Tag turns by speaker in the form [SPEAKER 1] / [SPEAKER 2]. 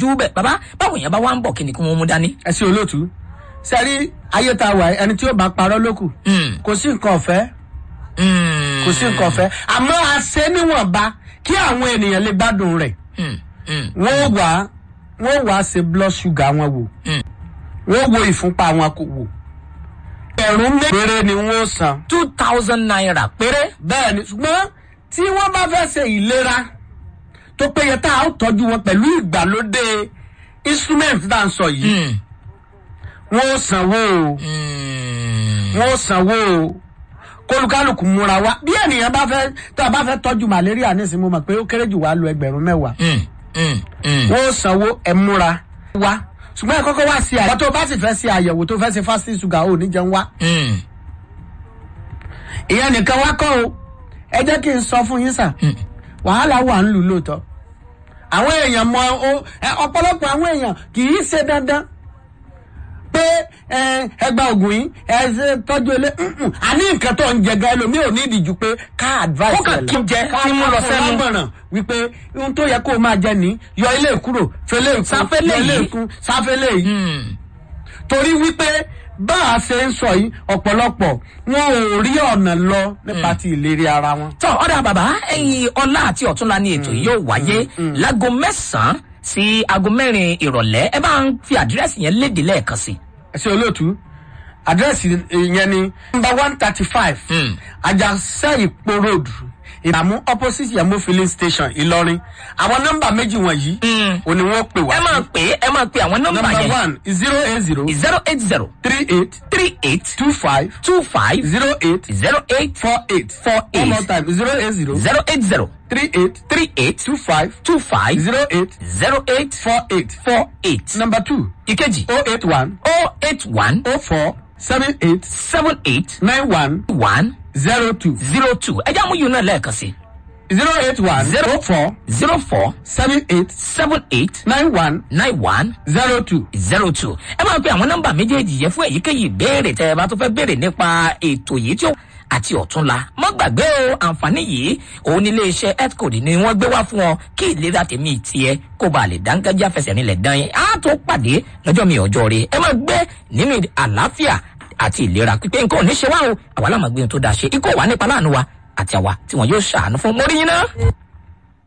[SPEAKER 1] yọjú bẹ̀ bàbá báwo yẹn bá wá ń bọ̀ kí ni kí wọ́n mú dání.
[SPEAKER 2] ẹ sí olóòtú sẹ́rí ayé ta wà yìí, ẹni tí ó bá parọ́ lókù
[SPEAKER 1] Mm,
[SPEAKER 2] kò sí nǹkan ọ̀fẹ́
[SPEAKER 1] mm,
[SPEAKER 2] kò sí nǹkan ọ̀fẹ́ àmọ́ a ṣe níwọ̀nba kí àwọn ènìyàn lè gbádùn rẹ̀
[SPEAKER 1] mm, mm,
[SPEAKER 2] wọ́n wà wọ́n wà ṣe blood sugar wọn wò
[SPEAKER 1] Mm.
[SPEAKER 2] wọ́n wo ìfúnpá wọn kò wò ẹ̀rún mẹ́rẹ̀ ni wọ́n san
[SPEAKER 1] two thousand naira péré.
[SPEAKER 2] bẹ́ẹ̀ ni ṣùgbọ́n tí wọ́n bá fẹ́ ṣe ìlera tó péye tá a ó tọ́jú wọn pẹ̀lú ìgbàlódé instrument tá à ń sọ yìí
[SPEAKER 1] Mm,
[SPEAKER 2] wọ́n ó sanwó o
[SPEAKER 1] mm,
[SPEAKER 2] wọ́n ó sanwó o kólukálukú múra wá bí ènìyàn bá fẹ́ tá a bá fẹ́ tọ́jú malaria nísìnyí mo mọ̀ pé ó kéré jù wá lu ẹgbẹ̀rún mẹ́wàá
[SPEAKER 1] mm, mm, mm.
[SPEAKER 2] wọ́n ó sanwó ẹ̀ múra wá ṣùgbọ́n ẹ kọ́kọ́ wá sí àyẹ̀wò tó bá sì fẹ́ ṣe àyẹ̀wò tó fẹ́ ṣe fasting sugar ò ní jẹun wá
[SPEAKER 1] Mm,
[SPEAKER 2] ìyẹn nìkan wá kọ́ o ẹ jẹ́ kí n sọ fún yín sà wàhálà wà ń lù lóòótọ́ àwọn èèyàn mọ o- ẹ, ọ̀pọ̀lọpọ̀ àwọn èèyàn kì í ṣe dandan pé ẹ, ẹ gba oògùn yìí ẹ ṣe tọ́jú ilé mm-mm. àní nǹkan tó ń jẹ gan ẹlòmíì ò ní ìdíjú pé ká advice
[SPEAKER 1] Ó kàn
[SPEAKER 2] ẹ̀
[SPEAKER 1] kí n jẹ,
[SPEAKER 2] ká
[SPEAKER 1] kí n mú lọ
[SPEAKER 2] fún
[SPEAKER 1] sẹ́nu.
[SPEAKER 2] lámọ̀ràn wípé ohun tó yẹ kó o máa jẹ ní yọ ilé kúrò fẹlẹ́ ìkún
[SPEAKER 1] Sáfẹ́lẹ̀
[SPEAKER 2] yọ ilé
[SPEAKER 1] yìí.
[SPEAKER 2] ìkún sáfẹ́lẹ̀ yìí
[SPEAKER 1] mm.
[SPEAKER 2] torí wípé bá a ṣe ń sọ yìí ọ̀pọ̀lọpọ̀ wọn ò rí ọ̀nà lọ nípa ti ìlérí ara wọn.
[SPEAKER 1] tọ́ ọ̀dà bàbá ẹ̀yin ọlá àti ọ̀túnla ni ètò yìí yóò wáyé láago mẹ́sàn-án sí aago mẹ́rin ìrọ̀lẹ́ ẹ bá ń fi àdírẹ́sì yẹn léde lẹ́ẹ̀kan sí.
[SPEAKER 2] ẹ ṣe olóòtú àdírẹ́sì yẹn ni number one thirty five
[SPEAKER 1] Mm.
[SPEAKER 2] ajásẹ́ ìpó road ìdààmú opposite yẹmo filling station ìlọrin àwọn nọ́mbà méjì wọ̀nyí
[SPEAKER 1] Mm.
[SPEAKER 2] òní wọ́n pè wá
[SPEAKER 1] ẹ máa pè é ẹ máa pè àwọn nọ́mbà
[SPEAKER 2] number
[SPEAKER 1] yẹn
[SPEAKER 2] one zero eight zero
[SPEAKER 1] zero eight zero
[SPEAKER 2] three eight
[SPEAKER 1] three eight
[SPEAKER 2] two five
[SPEAKER 1] two five
[SPEAKER 2] zero eight
[SPEAKER 1] zero eight
[SPEAKER 2] four eight
[SPEAKER 1] Four
[SPEAKER 2] one
[SPEAKER 1] eight.
[SPEAKER 2] more time zero eight zero
[SPEAKER 1] zero eight zero
[SPEAKER 2] three eight
[SPEAKER 1] three eight
[SPEAKER 2] two five
[SPEAKER 1] two five
[SPEAKER 2] zero eight
[SPEAKER 1] zero eight
[SPEAKER 2] four eight
[SPEAKER 1] four eight.
[SPEAKER 2] number two
[SPEAKER 1] ìkejì
[SPEAKER 2] oh eight one
[SPEAKER 1] oh eight one
[SPEAKER 2] oh four seven eight
[SPEAKER 1] seven eight
[SPEAKER 2] nine one
[SPEAKER 1] one
[SPEAKER 2] zero two
[SPEAKER 1] zero two ẹ jẹ́ àmúyùn náà lẹ́ẹ̀kan sí
[SPEAKER 2] zero eight one
[SPEAKER 1] Zero.
[SPEAKER 2] oh four
[SPEAKER 1] zero four
[SPEAKER 2] seven eight
[SPEAKER 1] seven eight
[SPEAKER 2] nine one
[SPEAKER 1] nine one
[SPEAKER 2] zero two.
[SPEAKER 1] zero two ẹ máa pe àwọn nọ́mbà méjèèjì yẹn fún èyíkéyìí ìbéèrè tẹ ẹ bá tó fẹ́ béèrè nípa ètò yìí tí ó àti ọ̀túnla má gbàgbé o àǹfààní yìí òun ní iléeṣẹ́ healthcode ni wọ́n gbé wá fún ọ kí ìlera tèmi tiẹ̀ kó ba lè dáńgájá fẹsẹ̀ nílẹ̀ dán yín á tó pàdé lọ́jọ́ mi ọjọ́ rẹ ẹ máa gbé nínú àlàáfíà àti ìlera pípé nǹkan ò ní ṣe wá o àwa láwọn gbé ohun tó dáa ṣe ikú ò wá nípa láàánú wa àti àwa tí wọn yóò ṣàánú fún mọ́rí yín náà.